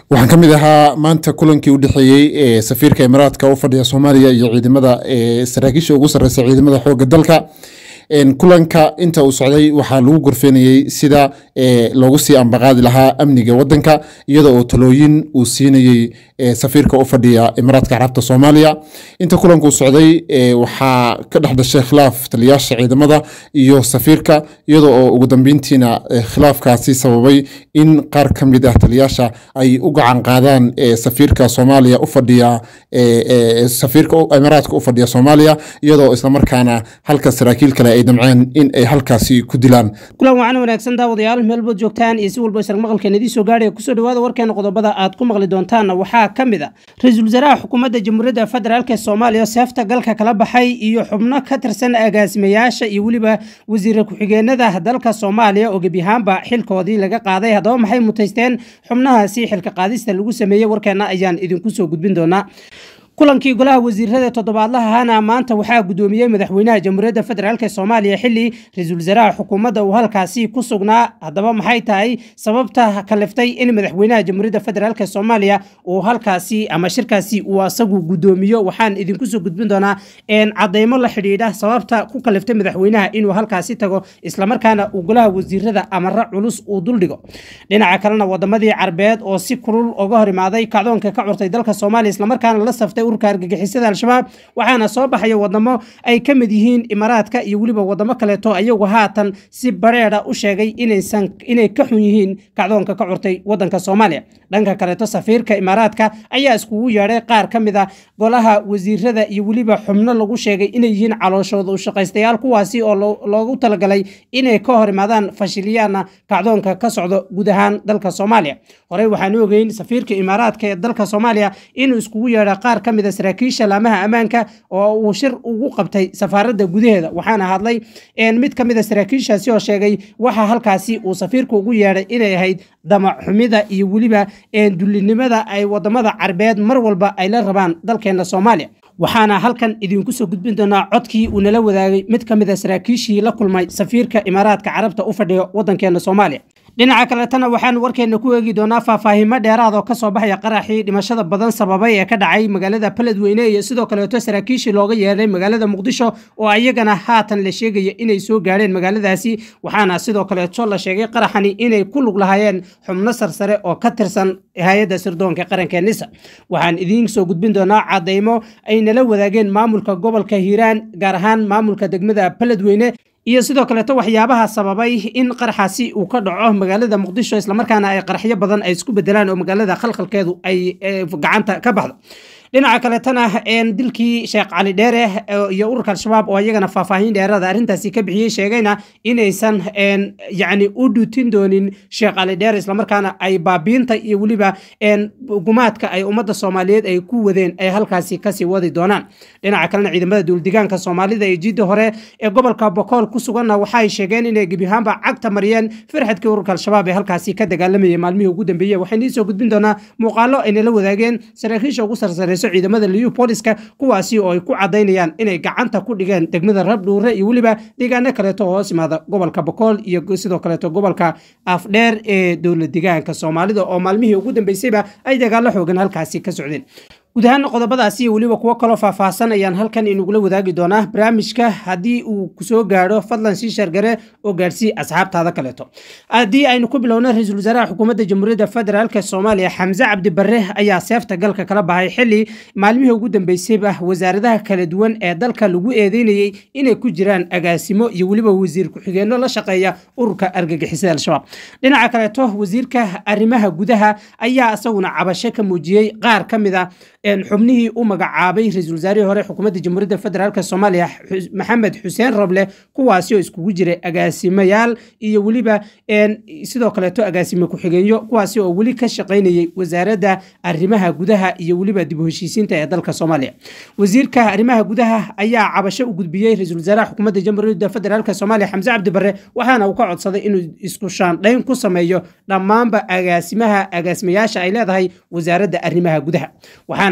waxaan ka mid ahaa maanta kulankii u dhexeeyey ee safiirka imaaraadka u fadhiya soomaaliya iyo ciidamada saraakiisha ugu sarreysa ciidamada xoogga dalka kulanka inta uu socday waxaa lagu gorfeenayey sida loogu sii ambaqaadi lahaa amniga wadanka iyada oo talooyin uu siinayey safiirka u fadhiya imaaraadka carabta soomaaliya inta kulanku socday waxaa ka dhex dhashay khilaaf taliyaasha ciidamada iyo safiirka iyada oo ugu dambeyntiina khilaafkaasi sababay in qaar ka mid ah taliyaasha ay u gacan qaadaan safiirka soomaaliya u fadhiya safiirka imaaraadka u fadhiya soomaaliya iyadoo islamarkaana halka saraakiil kale ay damceen in ay halkaasi ku dilaan kulan wacan wanaagsan daawadayaal meelbood joogtaan iyo si walba isar maqalkeen idiin soo gaadhaya kusoo dhawaada warkeena qodobada aad ku maqli doontaanna waxaa ka mid a ra-iisul wasaaraha xukuumadda jamhuuriyadda federaalk ee soomaaliya seefta galka kala baxay iyo xubno ka tirsan agaasimayaasha iyo weliba wasiire ku-xigeenada dalka soomaaliya oo gebiyahaanba xilkoodii laga qaaday haddaba maxay mutaysteen xubnahaasi xilka qaadista lagu sameeyey warkeena ayaan idinku soo gudbin doonaa kulankii golaha wasiirada toddobaadlahana maanta waxaa gudoomiyey madaxweynaha jamhuuriyadda federaalk ee soomaaliya xili ra-iisul wasaaraha xukuumadda uu halkaasi ku sugnaa haddaba maxay tahay sababta kaliftay in madaxweynaha jamhuuriyadda federaalk ee soomaaliya uu halkaasi ama shirkaasi uu asagu gudoomiyo waxaan idinku soo gudbin doonaa cadeymo la xidhiidha sababta ku kaliftay madaxweynaha inuu halkaasi tago islamarkaana uu golaha wasiirada amara culus uu duldhigo dhinaca kalena wadamadii carbeed oo si kulul uga hor imaaday kacdoonka ka curtay dalka soomaaliya islamarkaana la saftay urka argagixisada al-shabaab waxaana soo baxaya wadamo ay ka mid yihiin imaaraadka iyo weliba wadamo kaleeto ayagu haatan si bareeda u sheegay inay ka xun yihiin kacdoonka ka curtay wadanka soomaaliya dhanka kaleeto safiirka imaaraadka ayaa iskugu yeedhay qaar ka mid a golaha wasiirada iyo weliba xubno lagu sheegay inay yihiin calooshooda u shaqaystayaal kuwaasi oo loogu talagalay inay ka hor imaadaan fashiliyaana kacdoonka ka socdo guud ahaan dalka soomaaliya horey waxaanu ogeyn safiirka imaaraadka ee dalka soomaaliya inuu iskugu yeedha qaar ka mid saraakiisha laamaha ammaanka oo uu shir ugu qabtay safaaradda gudaheeda waxaana hadlay mid ka mid a saraakiishaasi oo sheegay waxa halkaasi uu safiirku ugu yeedhay inay ahayd damac xumida iyo weliba dullinimada ay wadamada carbeed mar walba ay la rabaan dalkeena soomaaliya waxaana halkan idinku soo gudbin doonaa codkii uu nala wadaagay mid ka mid a saraakiishii la kulmay safiirka imaaraadka carabta u fadhiyo wadankeena soomaaliya dhinaca kaletana waxaan warkeena ku eegi doonaa faahfaahimo dheeraad oo kasoo baxaya qaraxii dhimashada badan sababay ee ka dhacay magaalada beledweyne iyo sidoo kaleeto saraakiishii looga yeedhay magaalada muqdisho oo ayagana haatan la sheegaya inay soo gaadheen magaaladaasi waxaana sidoo kaleeto la sheegay qaraxani inay ku lug lahaayeen xubno sarsare oo ka tirsan hay-adda sirdoonka qaranka nisa waxaan idiin soo gudbin doonaa cadeymo ay nala wadaageen maamulka gobolka hiiraan gaar ahaan maamulka degmada beledweyne iyo sidoo kaleeto waxyaabaha sababay in qaraxaasi uu ka dhaco magaalada muqdisho islamarkaana ay qaraxyo badan ay isku bedelaan oo magaalada khalkhalkeedu ay gacanta ka baxdo dhinaca kaletana dilkii sheekh cali dheere iyo ururka al-shabaab oo iyagana faahfaahin dheerada arrintaasi ka bixiyey sheegayna inaysan yacni u dhuutin doonin sheekh cali dheere islamarkaana ay baabiinta iyo weliba gumaadka ay ummadda soomaaliyeed ay ku wadeen ay halkaasi kasii wadi doonaan dhinaca kalena ciidamada duuldigaanka soomaalida ee jiidda hore ee gobolka bokool ku suganna waxay sheegeen inay gebiyahaanba cagta mariyeen firxadkii ururka al-shabaab ee halkaasi ka dagaalamayay maalmihii ugu dambeeyey waxaynu iisoo gudbin doonaa muuqaalo ay nala wadaageen saraakiisha ugu sarsare ciidamada liyu booliska kuwaasi oo ay ku cadaynayaan inay gacanta ku dhigeen degmada rabdhuure iyo weliba deegaano kaleeto oo hoos imaada gobolka bokool iyo sidoo kaleeto gobolka afdheer ee dowlad deegaanka soomaalida oo maalmihii ugu dambeysayba ay dagaalo xoogan halkaasi ka socdeen guud ahaan qodobadaasi iyo weliba kuwo kaloo faahfaahsan ayaan halkan inugula wadaagi doonaa barnaamijka haddii uu kusoo gaadho fadlan sii shargare oo gaadhsii asxaabtaada kaleeto haddii aynu ku bilowna ra-iisul wasaaraha xukuumadda jamhuuriyadda federaalk soomaaliya xamse cabdi barre ayaa seefta galka kala baxay xili maalmihii ugu dambeysayba wasaaradaha kala duwan ee dalka lagu eedeynayey inay ku jiraan agaasimo iyo weliba wasiir ku-xigeenno la shaqeeya ururka argagixisada al-shabaab dhinaca kaleeto wasiirka arrimaha gudaha ayaa isaguna cabasho ka muujiyey qaar ka mid a xubnihii u magacaabay ra-iisul wasaarihii hore xukuumadda jamhuuriyadda federaalk soomaaliya maxamed xuseen roble kuwaasi oo iskugu jiray agaasimayaal iyo weliba sidoo kaleeto agaasime ku-xigeenyo kuwaasi oo weli ka shaqaynayay wasaaradda arrimaha gudaha iyo weliba dib u heshiisiinta ee dalka soomaaliya wasiirka arrimaha gudaha ayaa cabasho u gudbiyey ra-iisul wasaaraha xukuumadda jamhuuriyadda federaalk soomaaliya xamse cabdi barre waxaana uu ka codsaday inuu isku shaandhayn ku sameeyo dhammaanba agaasimaha agaasimayaasha ay leedahay wasaaradda arrimaha gudaha waxaana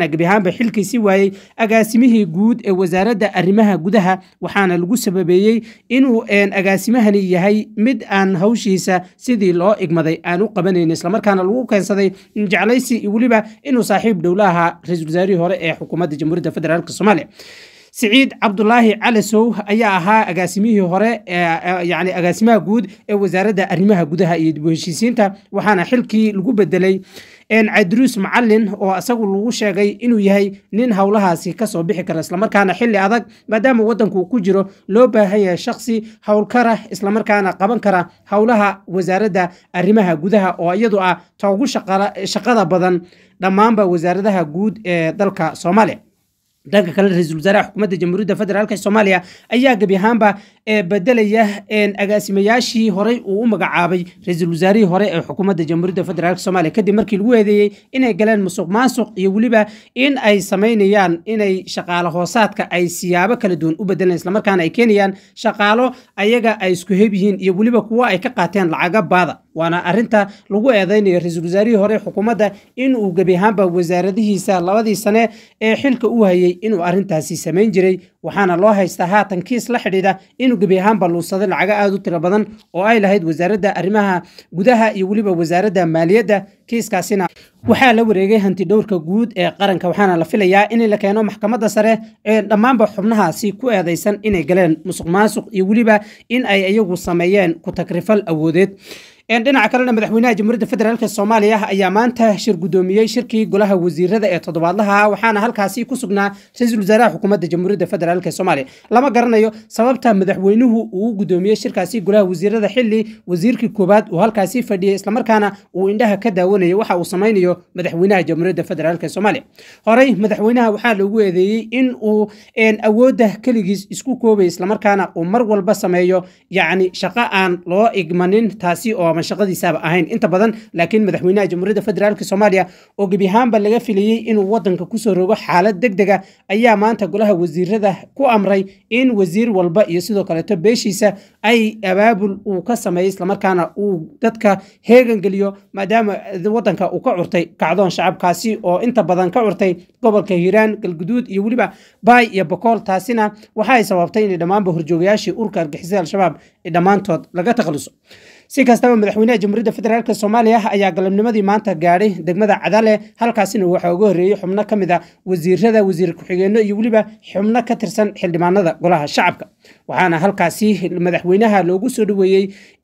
waxaana gebi ahaanba xilkiisi waayey agaasimihii guud ee wasaaradda arrimaha gudaha waxaana lagu sababeeyey inuu agaasimahani yahay mid aan hawshiisa sidii loo igmaday aan u qabanayn islamarkaana lagu keensaday jeclaysi iyo weliba inuu saaxiib dhowla ahaa ra-iisul wasaarihii hore ee xukuumadda jamhuuriyadda federaalk soomaaliya siciid cabdulaahi calasow ayaa ahaa agaasimihii hore yani agaasimaha guud ee wasaaradda arrimaha gudaha iyo dib u heshiisiinta waxaana xilkii lagu bedelay cadruus macalin oo isagu lagu sheegay inuu yahay nin howlahaasi kasoo bixi kara islamarkaana xili adag maadaama wadanku ku jiro loo baahan yahay shaksi howlkara islamarkaana qaban kara howlaha wasaaradda arrimaha gudaha oo iyadu ah ta ugu shaqada badan dhammaanba wasaaradaha guud ee dalka soomaaliya dhanka kale ra-iisul wasaaraha xukuumadda jamhuuriyadda federaalk soomaaliya ayaa gebi ahaanba bedelaya agaasimayaashii horey uu u magacaabay ra-iisul wasaarihii hore ee xukuumadda jamhuuriyadda federaalk soomaaliya kadib markii lagu eedeeyey inay galeen musuq maasuq iyo weliba in ay samaynayaan inay shaqaalo hoosaadka ay siyaabo kala duwan u bedelaan islamarkaana ay keenayaan shaqaalo ayaga ay isku heb yihiin iyo weliba kuwo ay ka qaateen lacaga baada waana arinta lagu eedeynayo ra-iisul wasaarihii hore xukuumadda inuu gebi ahaanba wasaaradihiisa labadii sane ee xilka u hayay inuu arintaasi samayn jiray waxaana loo haystaa haatan kiis la xidhiidha inuu gebi ahaanba luusaday lacaga aada u tiro badan oo ay lahayd wasaaradda arrimaha gudaha iyo weliba wasaaradda maaliyadda kiiskaasina waxaa la wareegay hanti dhowrka guud ee qaranka waxaana la filayaa in la keeno maxkamadda sare ee dhammaanba xubnahaasi ku eedeysan inay galeen musuq maasuq iyo weliba in ay iyagu sameeyeen ku takrifal awoodeed dhinaca kalena madaxweynaha jamhuuriyadda federaalk soomaaliya ayaa maanta shir guddoomiyey shirkii golaha wasiirada ee toddobaadlaha waxaana halkaasi ku sugnaa ra-iisul wasaaraha xukuumadda jamhuuriyadda federaalk soomaaliya lama garanayo sababta madaxweynuhu uu guddoomiyey shirkaasi golaha wasiirada xili wasiirkii koowaad uu halkaasi fadhiyey islamarkaana uu indhaha ka daawanayay waxa uu samaynayo madaxweynaha jamhuuriyadda federaalk soomaaliya horey madaxweynaha waxaa loogu eedeeyey in uu awoodda keligiis isku koobay islamarkaana uu mar walba sameeyo yacni shaqo aan loo igmanin taasi oo ama shaqadiisaaba ahayn inta badan laakiin madaxweynaha jamhuuriyadda federaalk soomaaliya oo gebi ahaanba laga filayey inuu wadanka kusoo rogo xaalad deg dega ayaa maanta golaha wasiirada ku amray in wasiir walba iyo sidoo kaleeto beeshiisa ay abaabul uu ka sameeyo islamarkaana uu dadka heegan geliyo maadaama wadanka uu ka curtay kacdoon shacabkaasi oo inta badan ka curtay gobolka hiiraan galguduud iyo weliba baay iyo bokool taasina waxa ay sababtay in dhammaanba horjoogayaashii urka argixisada al-shabaab dhammaantood laga takhaluso si kastaba madaxweynaha jamhuuriyadda federaalk soomaaliya ayaa galabnimadii maanta gaadhay degmada cadale halkaasina waxaa uga horreeyey xubno ka mid a wasiirada wasiir ku-xigeenno iyo weliba xubno ka tirsan xildhibaanada golaha shacabka waxaana halkaasi madaxweynaha loogu soo dhoweeyey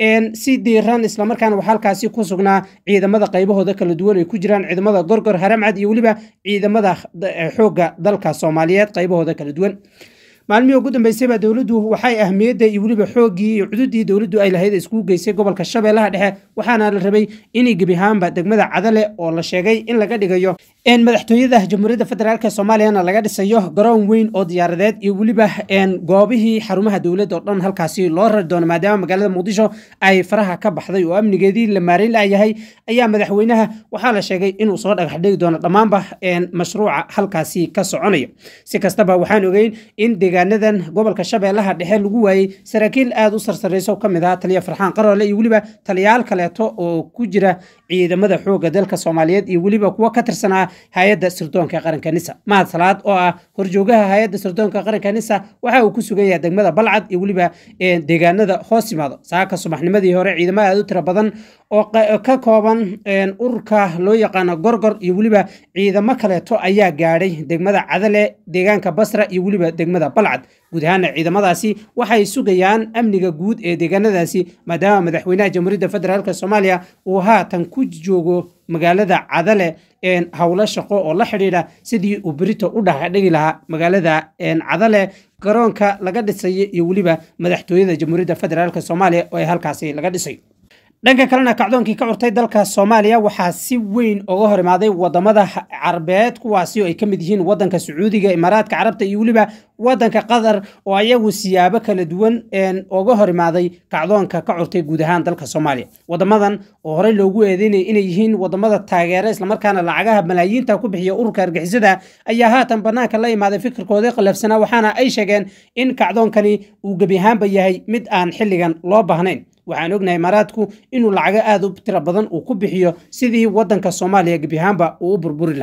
si diiran islamarkaana waxaa halkaasi ku sugnaa ciidamada qaybahooda kala duwan ay ku jiraan ciidamada gorgor haramcad iyo weliba ciidamada xoogga dalka soomaaliyeed qaybahooda kala duwan maalmihii ugu dambeysayba dowladdu waxay ahmiyadda iyo weliba xooggii iyo cududii dowladdu ay lahayd iskugu geysay gobolka shabeellaha dhexe waxaana la rabay inay gebi ahaanba degmada cadale oo la sheegay in laga dhigayo madaxtooyada jamhuuriyadda federaalk soomaaliyana laga dhisayo garoon weyn oo diyaaradeed iyo weliba goobihii xarumaha dowladda oo dhan halkaasi loo rari doono maadaama magaalada muqdisho ay faraha ka baxday oo amnigeedii la maareyn layahay ayaa madaxweynaha waxaa la sheegay inuu soo dhagax dhigi doono dhammaanba mashruuca halkaasi ka soconaya si kastaba waxaan ogeyn in deegaanadan gobolka shabeellaha dhexe lagu waayey saraakiil aada u sarsarayso ka mid ah taliya farxaan qaroole iyo weliba taliyaal kaleeto oo ku jira ciidamada xoogga dalka soomaaliyeed iyo weliba kuwo ka tirsanaa hay-adda sirdoonka qaranka nisa mahad salaad oo ah horjoogaha hay-adda sirdoonka qaranka nisa waxa uu ku sugan yahay degmada balcad iyo weliba deegaanada hoos yimaado saaka subaxnimadii hore ciidamo aada u tiro badan oo ka kooban ururka loo yaqaano gorgor iyo weliba ciidamo kaleeto ayaa gaadhay degmada cadale deegaanka basra iyo weliba degmada balcad guud ahaana ciidamadaasi waxay sugayaan amniga guud ee deegaanadaasi maadaama madaxweynaha jamhuuriyadda federaalk soomaaliya uu haatan ku joogo magaalada cadale howlo shaqo oo la xidhiidha sidii uu berito u dhaqdhigi lahaa magaalada cadale garoonka laga dhisayo iyo weliba madaxtooyada jamhuuriyadda federaalk soomaaliya oo ay halkaasi laga dhisayo dhanka kalena kacdoonkii ka curtay dalka soomaaliya waxaa si weyn uga hor imaaday wadamada carabeed kuwaasi oo ay ka mid yihiin wadanka sacuudiga imaaraadka carabta iyo weliba wadanka qatar oo ayagu siyaabo kala duwan uga hor imaaday kacdoonka ka curtay guud ahaan dalka soomaaliya wadamadan oo horey loogu eedeynaya inay yihiin wadamada taageera islamarkaana lacagaha malaayiinta ku bixiya ururka argixisada ayaa haatan banaanka la imaaday fikirkoodii qalafsanaa waxaana ay sheegeen in kacdoonkani uu gebi ahaanba yahay mid aan xilligan loo baahnayn waxaan ognahay imaaraadku inuu lacago aada u tiro badan uu ku bixiyo sidii wadanka soomaaliya gebi ahaanba uu u burburi lahaa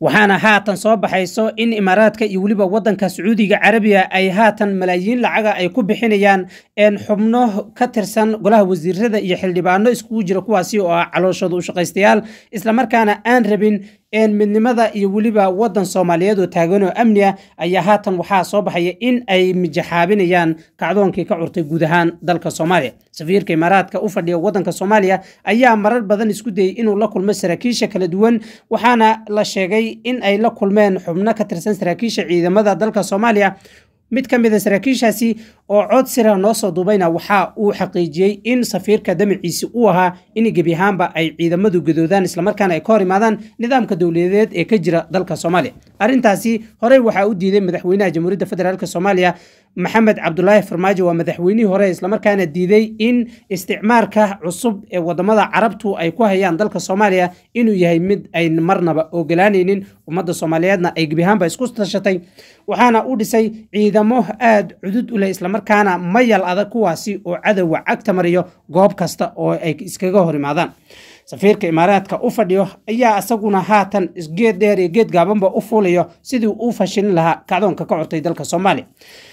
waxaana haatan soo baxayso in imaaraadka iyo weliba wadanka sacuudiga carabiga ay haatan malaayiin lacaga ay ku bixinayaan xubno ka tirsan golaha wasiirada iyo xildhibaano iskugu jira kuwaasi oo ah calooshooda u shaqaystayaal islamarkaana aan rabin midnimada iyo weliba wadan soomaaliyeed oo taagan oo amni ah ayaa haatan waxaa soo baxaya in ay mijaxaabinayaan kacdoonkii ka curtay guud ahaan dalka soomaaliya safiirka imaaraadka u fadhiya wadanka soomaaliya ayaa marar badan isku dayey inuu la kulmo saraakiisha kala duwan waxaana la sheegay in ay la kulmeen xubno ka tirsan saraakiisha ciidamada dalka soomaaliya mid ka mid a saraakiishaasi oo cod sira noo soo duubayna waxa uu xaqiijiyey in safiirka damaciisi uu ahaa in gebi ahaanba ay ciidamadu gadoodaan islamarkaana ay ka hor imaadaan nidaamka dowladeed ee ka jira dalka soomaaliya arrintaasi horey waxaa u diiday madaxweynaha jamhuuriyadda federaalk soomaaliya maxamed cabdulaahi farmaajo waa madaxweynihii hore islamarkaana diiday in isticmaarka cusub ee wadamada carabtu ay ku hayaan dalka soomaaliya inuu yahay mid ayn marnaba ogolaanaynin ummadda soomaaliyeedna ay gebi ahaanba isku tashatay waxaana u dhisay ciidamo aada cudud u leh islamarkaana mayal adag kuwaasi oo cadowga cagta mariyo goob kasta oo ay iskaga hor imaadaan safiirka imaaraadka u fadhiyo ayaa isaguna haatan geed dheer iyo geed gaabanba u fuulayo sidii uu fashilin lahaa kacdoonka ka curtay dalka soomaaliya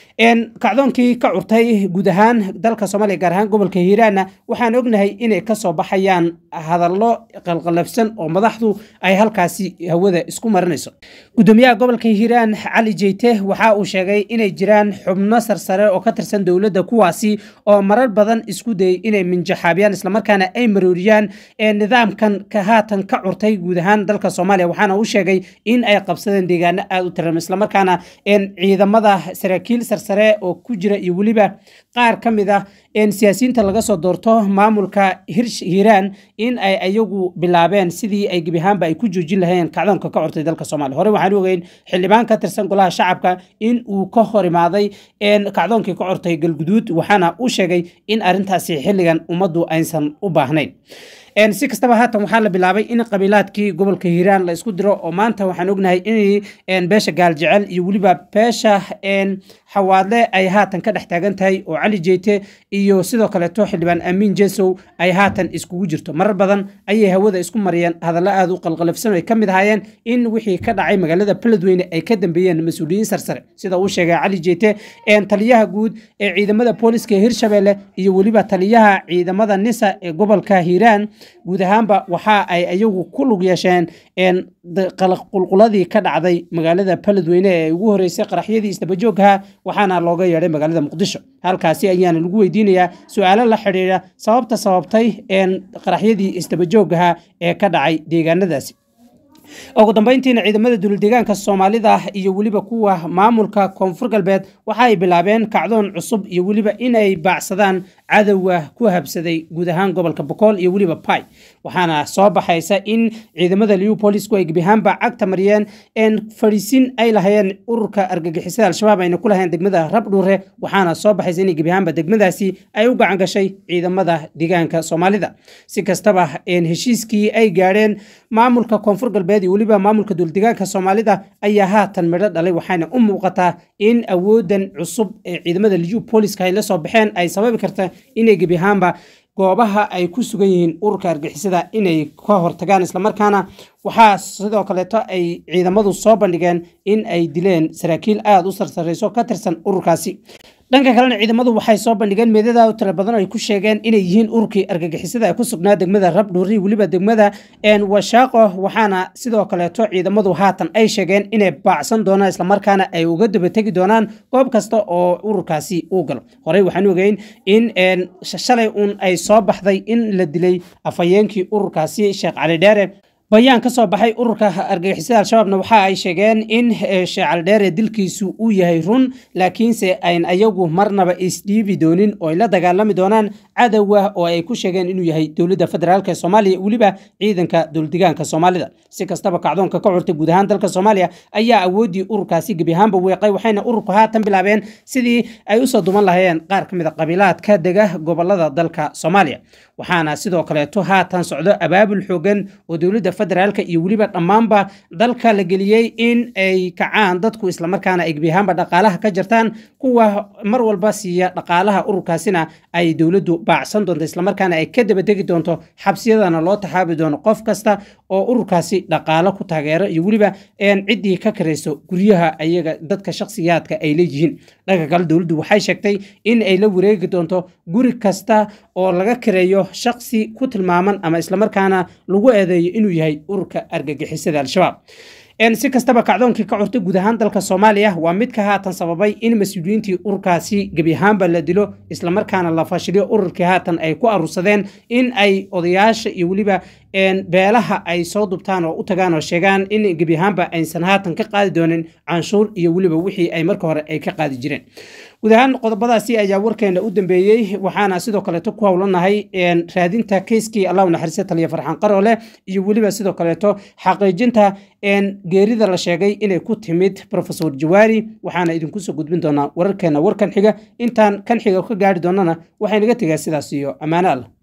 kacdoonkii ka curtay guud ahaan dalka soomaaliya gaar ahaan gobolka hiiraanna waxaan ognahay inay kasoo baxayaan hadallo qalqalabsan oo madaxdu ay halkaasi hawada isku marinayso gudoomiyaha gobolka hiiraan cali jeyte waxa uu sheegay inay jiraan xubno sarsare oo ka tirsan dowladda kuwaasi oo marar badan isku dayay inay minjaxaabiyaan islamarkaana ay marooriyaan nidaamkan ka haatan ka curtay guud ahaan dalka soomaaliya waxaana uu sheegay in ay qabsadeen deegaano aada u tiran islamarkaana ciidamada saraakiil sarsare oo ku jira iyo weliba qaar ka mid ah siyaasiyiinta laga soo doorto maamulka hiiraan in ay ayagu bilaabeen sidii ay gebi ahaanba ay ku joojin lahayeen kacdoonka ka curtay dalka soomaaliya hore waxaan ogeyn xildhibaan ka tirsan golaha shacabka in uu ka hor imaaday kacdoonkii ka curtay galguduud waxaana uu sheegay in arrintaasi xilligan ummaddu aysan u baahnayn si kastaba haatan waxaa la bilaabay in qabiilaadkii gobolka hiiraan la isku diro oo maanta waxaan ognahay in beesha gaaljecel iyo weliba beesha xawaadle ay haatan ka dhex taagan tahay oo cali jeyte iyo sidoo kaleeto xildhibaan amiin jesow ay haatan iskugu jirto marar badan ayay hawada isku mariyeen hadallo aada u qalqalafsan ay ka mid ahaayeen in wixii ka dhacay magaalada beledweyne ay ka dambeeyeen mas-uuliyiin sarsare sida uu sheegay cali jeyte taliyaha guud ee ciidamada booliska ee hirshabelle iyo weliba taliyaha ciidamada nisa ee gobolka hiiraan guud ahaanba waxa ay ayagu ku lug yeesheen qulquladii ka dhacday magaalada beledweyne ee ugu horeysay qaraxyadii isdabajoogha waxaana looga yeedhay magaalada muqdisho halkaasi ayaana lagu weydiinayaa su-aalo la xidhiidha sababta sababtay qaraxyadii isdabajoogha ee ka dhacay deegaanadaasi ugu dambeyntiina ciidamada duuldeegaanka soomaalida iyo weliba kuwa maamulka koonfur galbeed waxa ay bilaabeen kacdoon cusub iyo weliba inay baacsadaan cadowga ku habsaday guud ahaan gobolka bokool iyo weliba bai waxaana soo baxaysa in ciidamada leopolisku ay gebiahaanba cagta mariyeen fadhiisin ay lahayeen ururka argagixisada al-shabaab ayna ku lahayeen degmada rabdhuure waxaana soo baxaysa in gebiahaanba degmadaasi ay u gacan gashay ciidamada deegaanka soomaalida si kastaba heshiiskii ay gaadheen maamulka koonfur galbeed iyo weliba maamulka duuldegaanka soomaalida ayaa haatan midho dhalay waxaana u muuqataa in awoodan cusub ee ciidamada leopoliska ay la soo baxeen ay sababi karta inay gebi ahaanba goobaha ay ku sugan yihiin ururka argixisada inay ka hortagaan islamarkaana waxaa sidoo kaleeto ay ciidamadu soo bandhigeen in ay dileen saraakiil aada u sarsareyso ka tirsan ururkaasi dhanka kalena ciidamadu waxay soo bandhigeen meedada u tiro badan oo ay ku sheegeen inay yihiin ururkii argagixisada ee ku sugnaa degmada rabdhuuri weliba degmada washaaqo waxaana sidoo kaleeto ciidamadu haatan ay sheegeen inay baacsan doonaan islamarkaana ay uga dabategi doonaan goob kasta oo ururkaasi uu galo horey waxaan ogeyn in shalay uun ay soo baxday in la dilay afhayeenkii ururkaasi sheekh cali dheere bayaan ka soo baxay ururka argagixisada al-shabaabna waxa ay sheegeen in sheekh caldheere dilkiisu uu yahay run laakiinse ayn ayagu marnaba isdhiibi doonin oo ay la dagaalami doonaan cadowga oo ay ku sheegeen inuu yahay dowladda federaalk ee soomaaliya weliba ciidanka dowladigaanka soomaalida si kastaba kacdoonka ka curtay guud ahaan dalka soomaaliya ayaa awooddii ururkaasi gebi ahaanba weeqay waxayna ururku haatan bilaabeen sidii ay usoo duman lahayeen qaar ka mid a qabiilaadka dega gobolada dalka soomaaliya waxaana sidoo kaleeto haatan socdo abaabul xoogan oo dowladda federaalka iyo weliba dhammaanba dalka la geliyey in ay kacaan dadku islamarkaana ay gebiyahaanba dhaqaalaha ka jartaan kuwa mar walba siiya dhaqaalaha ururkaasina ay dowladdu baacsan doonto islamarkaana ay ka dabategi doonto xabsiyadana loo taxaabi doono qof kasta oo ururkaasi dhaqaalo ku taageero iyo weliba ciddii ka karayso guryaha ayaga dadka shakhsiyaadka ay leeyihiin dhanka kale dowladdu waxay sheegtay in ay la wareegi doonto guri kasta oo laga kareeyo shakhsi ku tilmaaman ama islamarkaana lagu eedeeyo inuu yahay ururka argagixisada al-shabaab si kastaba kacdoonkii ka curtay guud ahaan dalka soomaaliya waa mid ka haatan sababay in mas-uuliyiintii ururkaasi gebi ahaanba la dilo islamarkaana la fashiliyo ururkii haatan ay ku aruursadeen in ay odayaasha iyo weliba beelaha ay soo dubtaan oo u tagaan oo sheegaan in gebi ahaanba aysan haatan ka qaadi doonin canshuur iyo weliba wixii ay marka hore ay ka qaadi jireen guud ahaan qodobadaasi ayaa warkeena u dambeeyey waxaana sidoo kaleeto ku howlanahay raadinta keyskii allahu naxariista taliya farxaan qaroole iyo weliba sidoo kaleeto xaqiijinta geerida la sheegay inay ku timid rofesor jawaari waxaana idinku soo gudbin doonaa wararkeena warkan xiga intaan kan xiga ka gaari doonana waxay naga tegaa sidaas iyo ammaano allah